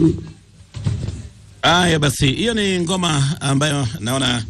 Haya basi, hiyo ni ngoma ambayo naona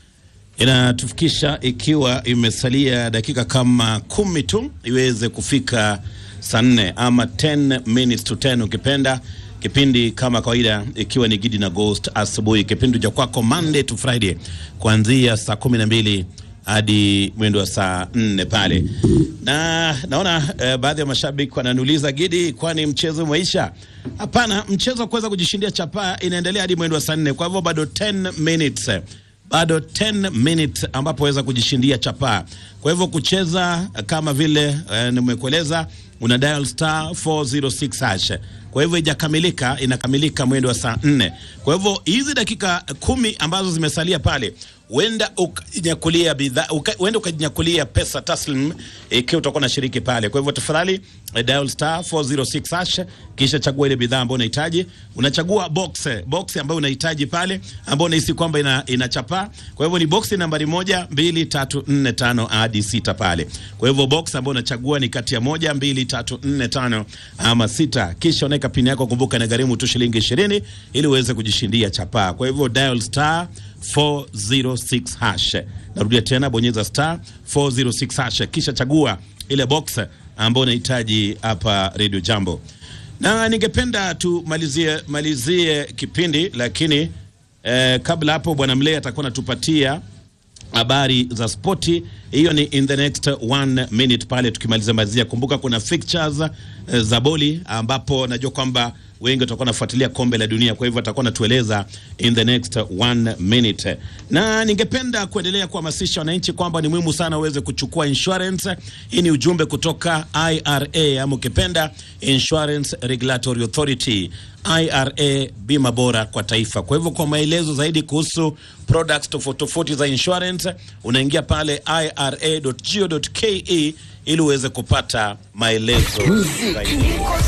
inatufikisha ikiwa imesalia dakika kama kumi tu iweze kufika saa nne ama 10 minutes to 10 ukipenda. Kipindi kama kawaida ikiwa ni Gidi na Ghost asubuhi, kipindi cha kwako Monday to Friday kuanzia saa kumi na mbili hadi mwendo wa saa nne pale, na naona eh, baadhi ya mashabiki wananiuliza Gidi, kwani mchezo umeisha? Hapana, mchezo wa kuweza kujishindia chapaa inaendelea hadi mwendo wa saa nne, kwa hivyo bado 10 minutes bado 10 minutes ambapo waweza kujishindia chapaa. Kwa hivyo kucheza kama vile eh, nimekueleza una dial star 406 hash. Kwa hivyo ijakamilika, inakamilika mwendo wa saa nne. Kwa hivyo hizi dakika kumi ambazo zimesalia pale huenda ukajinyakulia bidhaa huenda ukajinyakulia pesa taslim ikiwa utakuwa na shiriki pale. Kwa hivyo tafadhali eh, dial star 406 hash, kisha chagua ile bidhaa ambayo unahitaji. Unachagua box box ambayo unahitaji pale, ambayo unahisi kwamba ina, ina chapa. Kwa hivyo ni box nambari moja, mbili, tatu, nne, tano hadi sita pale. Kwa hivyo box ambayo unachagua ni kati ya moja, mbili, tatu, nne, tano ama sita, kisha unaweka pini yako. Kumbuka na gharimu tu shilingi ishirini ili uweze kujishindia chapa. Kwa hivyo dial star 406 hash. Narudia tena, bonyeza star 406 hash, kisha chagua ile box ambayo unahitaji hapa Radio Jambo, na ningependa tumalizie malizie kipindi, lakini eh, kabla hapo bwana Mlea atakuwa anatupatia habari za spoti. Hiyo ni in the next one minute pale tukimaliza mazia. Kumbuka kuna fixtures eh, za boli ambapo najua kwamba wengi watakuwa nafuatilia kombe la dunia, kwa hivyo atakuwa natueleza in the next one minute. Na ningependa kuendelea kuhamasisha wananchi kwamba ni muhimu sana uweze kuchukua insurance. Hii ni ujumbe kutoka IRA ama ukipenda Insurance Regulatory Authority. IRA, bima bora kwa taifa. Kwa hivyo kwa maelezo zaidi kuhusu products tofauti tofauti za insurance unaingia pale ira.go.ke ili uweze kupata maelezo zaidi.